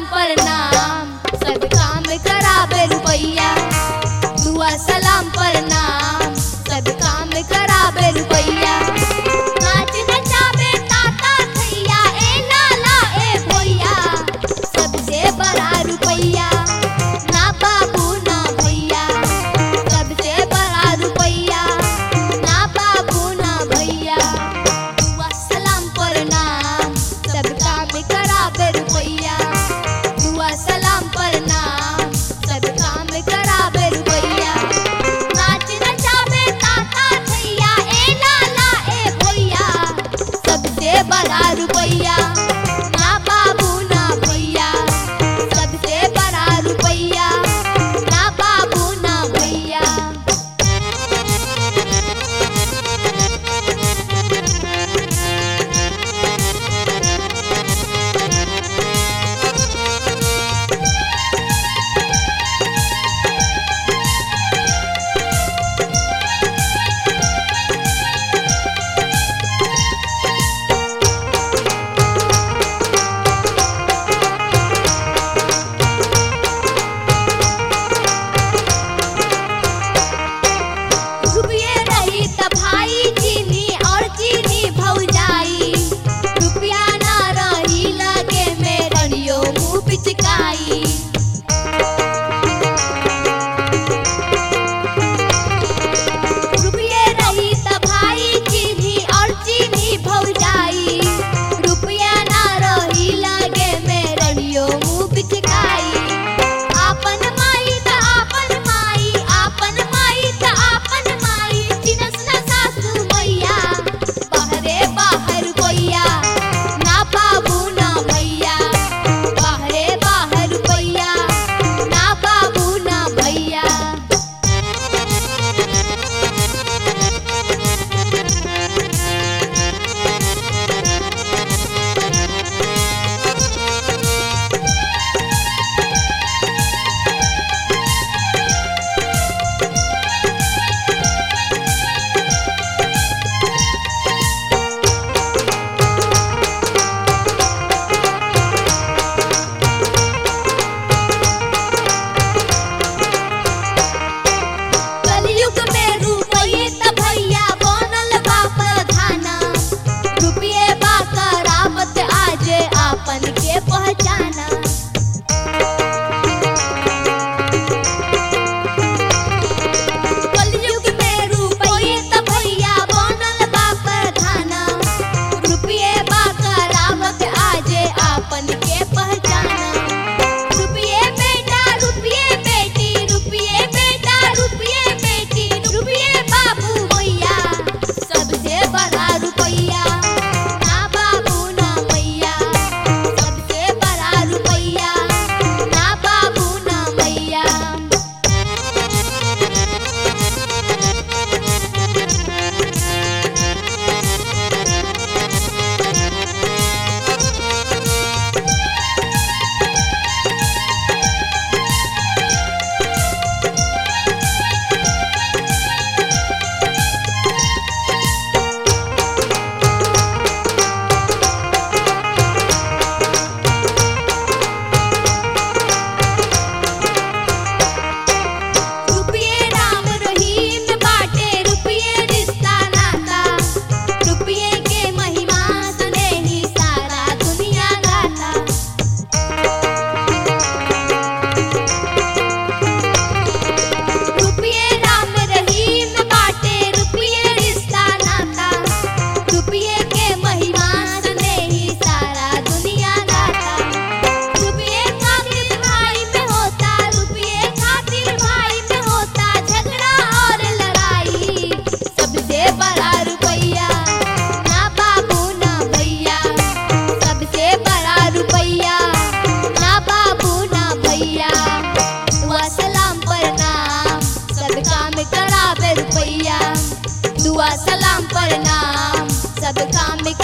प्रणाम सब काम करावे रुपैया दुआ सलाम प्रणाम सब काम करावे रुपैया नाच नचावे ताता थैया ए लाला ए भैया सबसे बड़ा रुपैया ना बाबू ना भैया सबसे बड़ा रुपैया ना बाबू ना भैया दुआ सलाम प्रणाम सब काम करावे रुपैया दुआ सलाम प्रणाम सब काम करावे रुपैया नाच नचावे ताता थैया ए लाला ए भैया सबसे बड़ा रुपैया ना बाबू ना भैया सबसे बड़ा रुपैया ना बाबू ना भैया रुपये रही त भाई चीनी और चीनी भौजाई रुपया ना रही लगे में रनियो मुँह पिचकाई रुपये रही त भाई चीनी और चीनी भौजाई रुपया ना रही लगे में रनियो मुँह पिचकाई आपन माई त आपन माई आपन माई त आपन माई चिनस न सासू मैया बाहरे बाहर कोइया ना बाबू ना भैया बाहरे बाहर कोइया ना बाबू ना भैया कलयुग में रुपये त भैया बनल बा प्रधाना रुपये बा करामत आजे आपन के पहचाना कलयुग में रुपये त भैया बनल बा प्रधाना रुपये बा करामत आजे आपन के पहचाना रुपये बेटा रुपये बेटी रुपये बेटा रुपये बेटी रुपये बाबू भैया सबसे बड़ा रुपैया ना बाबू ना भैया सबसे बड़ा रुपैया ना बाबू ना भैया रुपये राम रहीम बाटे रुपये रिश्ता नाता रुपये के महिमा सुने ही सारा दुनिया गाता रुपये राम रहीम बाटे रुपये रिश्ता नाता रुपये के महिमा सुने ही सारा दुनिया गाता रुपये खातिर भाई में होता रुपये खातिर भाई में होता झगड़ा और लड़ाई सबसे बड़ा रुपैया ना बाबू ना भैया सबसे बड़ा रुपैया ना बाबू ना भैया दुआ सलाम प्रणाम सब काम करावे रुपैया दुआ सलाम प्रणाम सब काम